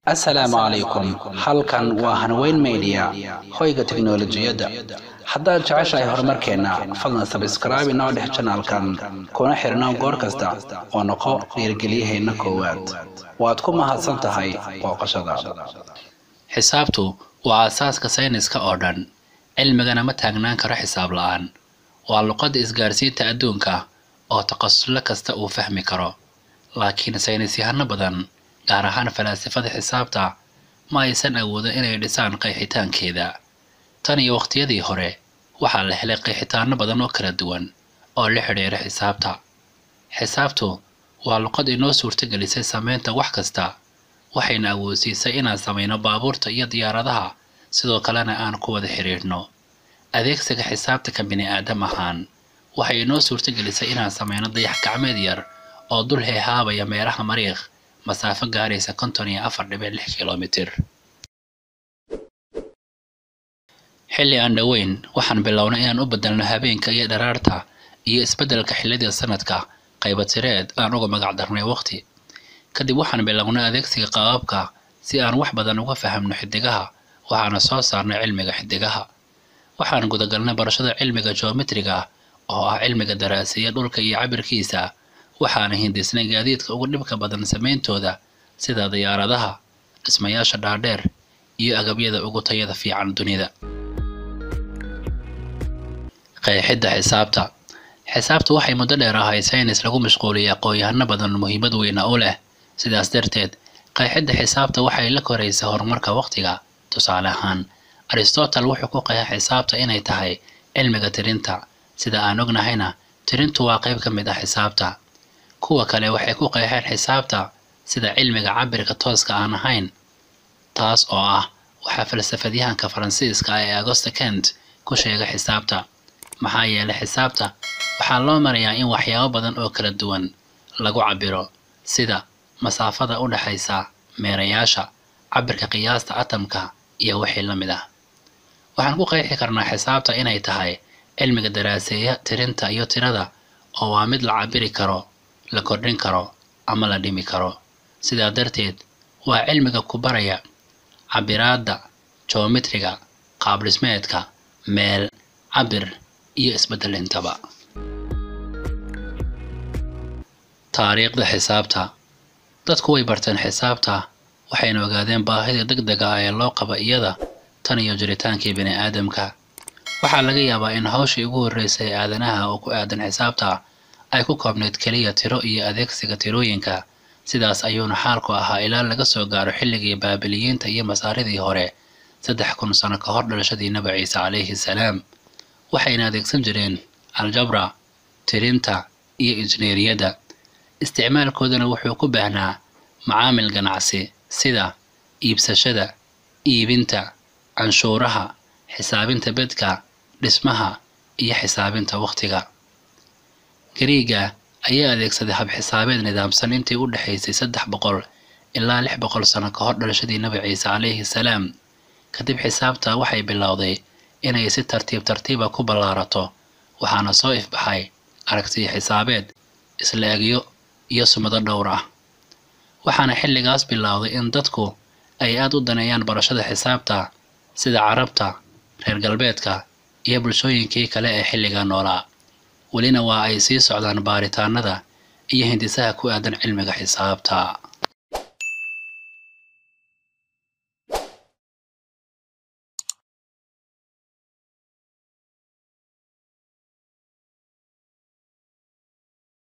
assalaamu calaykum halkan waa hanweyn media hoyga teknolojiyadda haddaad jeceshahay horumarkeenna fadlan sabskraibe inoo dhex janaalkan kuna xirnaan goor kasta oo noqo dhiirgeliyaheenna koowaad waad ku mahadsan tahay booqashadaada xisaabtu waa aasaaska sayniska oo dhan cilmigana ma taagnaan karo xisaab la-aan waa luqadda isgaarsiinta adduunka oo takhasusle kasta uu fahmi karo laakiin saynisyahano badan gaar ahaan falaasifada xisaabta ma aysan awoodin inay dhisaan qeexitaankeeda tan iyo waqtiyadii hore waxaa la helay qeexitaano badan oo kala duwan oo la xidhiira xisaabta xisaabtu waa luqad inoo suurtagelisay samaynta wax kasta waxayna awoodsiisay inaan samayno baabuurta iyo diyaaradaha sidoo kalena aan ku wada xidhiidhno adeegsiga xisaabta ka bini aadam ahaan waxay inoo suurtagelisay inaan samayno dayax gacmeed yar oo dul heehaabaya meelaha mariikh masaafo gaaraysa konton iyo afar dhibic lix kilomitir xilli aan dhoweyn waxaan bilownay inaan u bedelno habeenka iyo dharaarta iyo isbeddelka xilliyada sanadka qaybatireed aan uga magac darnay waqti kadib waxaan bilownay adeegsiga qabaabka si aan wax badan uga fahamno xidigaha waxaana soo saarnay cilmiga xidigaha waxaan gudagalnay barashada cilmiga geometriga oo ah cilmiga daraaseeya dhulka iyo cabirkiisa waxaana hindisnay gaadiidka ugu dhibka badan samayntooda sida diyaaradaha dhismayaasha dhaadheer iyo agabyada ugu tayada fiican dunida qeexidda xisaabta xisaabtu waxay muddo dheer ahayd saynis lagu mashquuliyay aqoon-yahano badan muhiimad weyna u leh sidaas darteed qeexidda xisaabta waxay la koraysa horumarka waqtiga tusaale ahaan aristotle wuxuu ku qeexay xisaabta inay tahay cilmiga tirinta sida aan ognahayna tirintu waa qayb ka mid ah xisaabta kuwa kale waxay ku qeexeen xisaabta sida cilmiga cabirka tooska aan ahayn taas oo ah waxaa falsafadyahanka faransiiska ee auguste kent ku sheegay xisaabta maxaa yeelay xisaabta waxaa loo marayaa in waxyaabo badan oo kala duwan lagu cabiro sida masaafada u dhexaysa meerayaasha cabirka qiyaasta atamka iyo wixii la mid ah waxaan ku qeexi karnaa xisaabta inay tahay cilmiga daraaseeya tirinta iyo tirada oo waa mid la cabiri karo la kordhin karo ama la dhimi karo sidaa darteed waa cilmiga ku baraya cabiraadda geometriga qaab dhismeedka meel cabir iyo isbeddelintaba taariikhda xisaabta dadku way barteen xisaabta waxayna ogaadeen baahida degdega ah ee loo qaba iyada tan iyo jiritaankii bini aadamka waxaa laga yaabaa in hawshii ugu horreysay ee aadanaha oo ku aadan xisaabta ay ku koobnayd keliya tiro iyo adeegsiga tirooyinka sidaas ayuuna xaalku ahaa ilaa laga soo gaaro xilligii baabiliyiinta iyo masaaridii hore saddex kun sano ka hor dhalashadii nabi ciise calayhi salaam waxayna adeegsan jireen aljabra tirinta iyo injineeriyadda isticmaalkoodana wuxuu ku baahnaa macaamil ganacsi sida iibsashada iibinta canshuuraha xisaabinta bedka dhismaha iyo xisaabinta wakhtiga gariiga ayaa adeegsaday hab xisaabeed nidaamsan intii u dhexaysay saddex boqol ilaa lix boqol sano ka hor dhalashadii nabi ciise calayhi salaam kadib xisaabta waxay bilowday inay si tartiib tartiiba ku ballaarato waxaana soo ifbaxay aragtiyo xisaabeed isla egyo iyo sumado dhowr ah waxaana xilligaas bilowday in dadku ay aad u daneeyaan barashada xisaabta sida carabta reer galbeedka iyo bulshooyinkii kale ee xilliga noolaa welina waa ay sii socdaan baaritaanada iyo hindisaha ku aadan cilmiga xisaabta